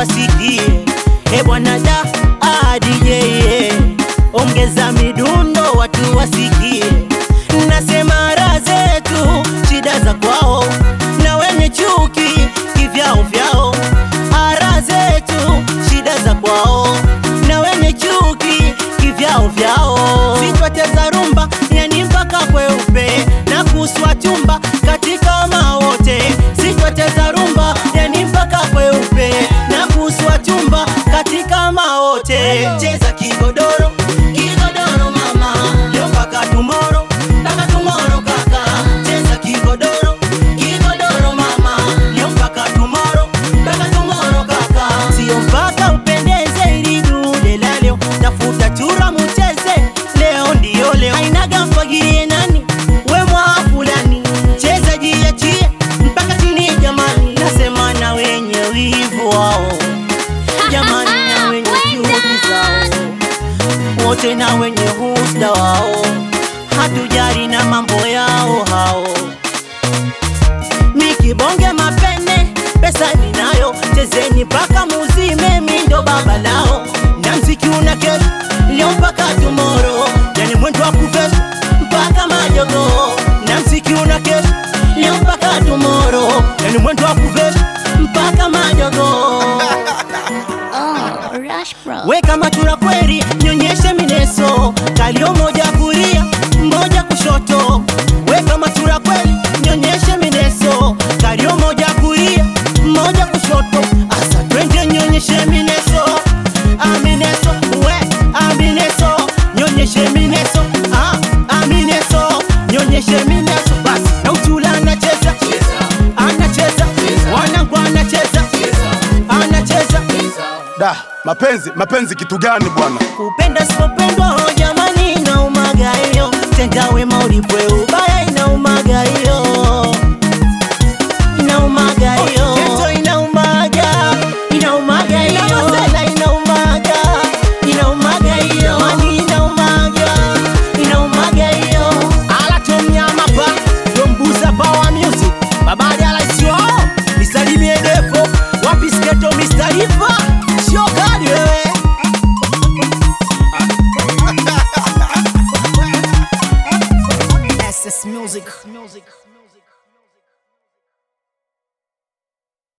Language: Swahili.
wasikie. E bwana da ah, DJ yeah. ongeza midundo watu wasikie. Nasema raha zetu shida za kwao, na wenye chuki kivyao vyao. Ara zetu shida za kwao, na wenye chuki kivyao vyao. Sitwateza rumba yani mpaka kweupe na kuswa chumba katika mawote. Sitwateza rumba yani mpaka kweupe na kuswa chumba katika mawote. Cheza kigodoro kigodoro mama, leo mpaka tomorrow mpaka tomorrow kaka. Cheza kigodoro kigodoro mama, leo mpaka tomorrow mpaka tomorrow kaka. Sio mpaka upendeze ili dude la leo, tafuta chura mucheze leo, ndio leo. Ainaga mfagirie nani we mwa fulani, cheza jiachie mpaka chini jamani, nasema na wenye wivu wao jamani, na wenye juhudi zao wote na wenye husda wao, hatujari na mambo yao hao. Mikibonge mapene, pesa ninayo, chezeni mpaka muzime, mi ndo baba lao, na mziki una kesho leo mpaka tomorrow, yani mwendo wa kuvesha mpaka majogo, na mziki una kesho leo mpaka tomorrow, yani mwendo wa kuvesha mpaka majogo. Oh, Rush Bro. Weka machura kweri, nyonyeshe mineso, kalio moja kulia, moja kushoto. Weka machura kweli, nyonyeshe mineso, kalio moja kulia, moja kushoto. Asa twende nyonyeshe mineso, ah mineso, we ah mineso, nyonyeshe mineso, ah ah mineso, nyonyeshe mineso. Basi na uchula anacheza, anacheza, wanangu anacheza, anacheza. Da, mapenzi mapenzi kitu gani bwana? kupenda sipopendwa oh, jamani inaumaga hiyo tenda wema ulipwe ubaya inaumaga hiyo inaumaga hiyo Geto inaumaga inaumaga hiyo Masela inaumaga inaumaga hiyo jamani inaumaga inaumaga hiyo ala tomnyama pa tombuza power music babali ala sio nisalimie defo wapi sketo Mr. Riva sio kali wewe SS Music. Music.